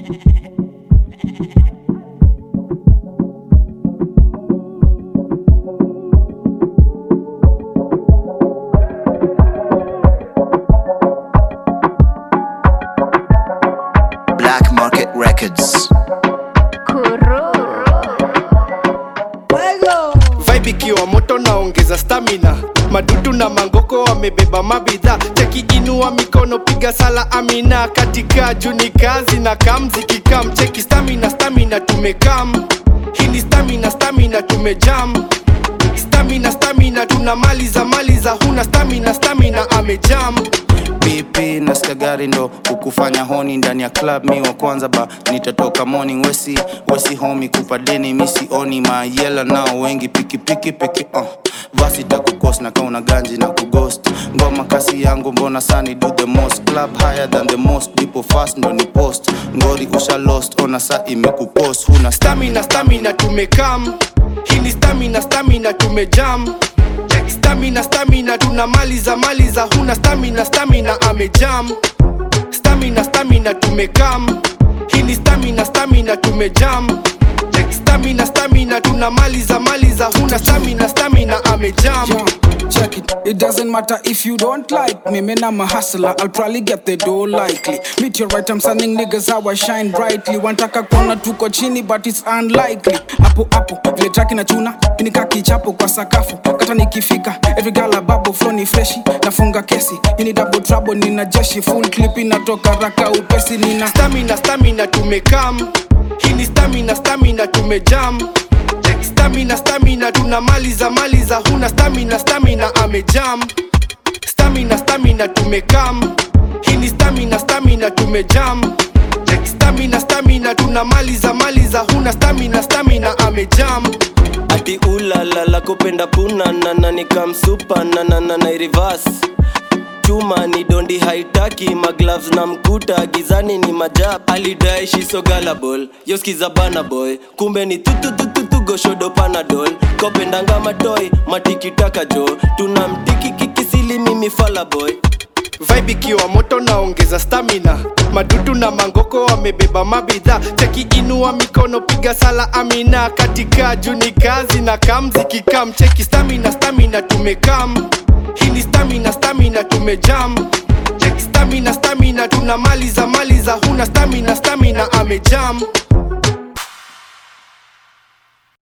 Black Market Records. vibe ikiwa moto naongeza stamina madudu na mangoko wamebeba mabidhaa cheki inua mikono piga sala amina katika juu ni kazi na kamzi kikam cheki stamina stamina tumekam hii ni stamina stamina tumejam stamina stamina tunamaliza maliza huna stamina stamina amejam pipi nasikia gari ndo kukufanya honi ndani ya club mi wa kwanza ba nitatoka morning wesi wesi homi kupadeni misioni mayela nao wengi pikipiki piki uh. vasi takukos na kauna ganji na kugost ngoma kasi yangu mbona sani do the most club higher than the most dipo fast ndo ni post ngori usha lost ona sa imekupost huna stamina stamina tumekam hii ni stamina stamina tumejam stamina stamina tunamaliza maliza huna stamina stamina amejam stamina stamina tumekam hii ni stamina stamina tumejam stamina stamina tunamaliza maliza huna stamina stamina amejam Yeah, check it. It doesn't matter if you don't like me. Man, I'm a hustler. I'll probably get the dough likely. Meet your right, I'm sending niggas how I shine brightly. Wantaka kuona tuko chini, but it's unlikely. Hapo hapo, vile traki na chuna, inika kichapo kwa sakafu. Kata nikifika, every girl a bubble flow ni freshi. Nafunga kesi, ini double trouble, nina jeshi. Full clip inatoka raka upesi, nina stamina stamina tumekam hii ni stamina stamina tumejam stamina stamina tunamaliza maliza huna stamina stamina amejam stamina stamina tumekam hii ni stamina stamina tumejam stamina stamina tunamaliza maliza huna stamina stamina amejam ati ulala la kupenda puna nanani kamsupa nanana na reverse chuma ni dondi haitaki magloves na mkuta gizani ni majab alidai she so gullible yoskiza bana boy kumbe ni tututututu goshodo panadol kopendanga matoi matikitaka jo tuna mtiki kikisili mimi fala boy vibe ikiwa moto naongeza stamina madudu na mangoko wamebeba mabidhaa cheki inua mikono piga sala amina katika juu ni kazi na kamzi kikam cheki stamina stamina tumekam hii ni stamina stamina tumejam stamina stamina tunamaliza maliza huna stamina stamina amejam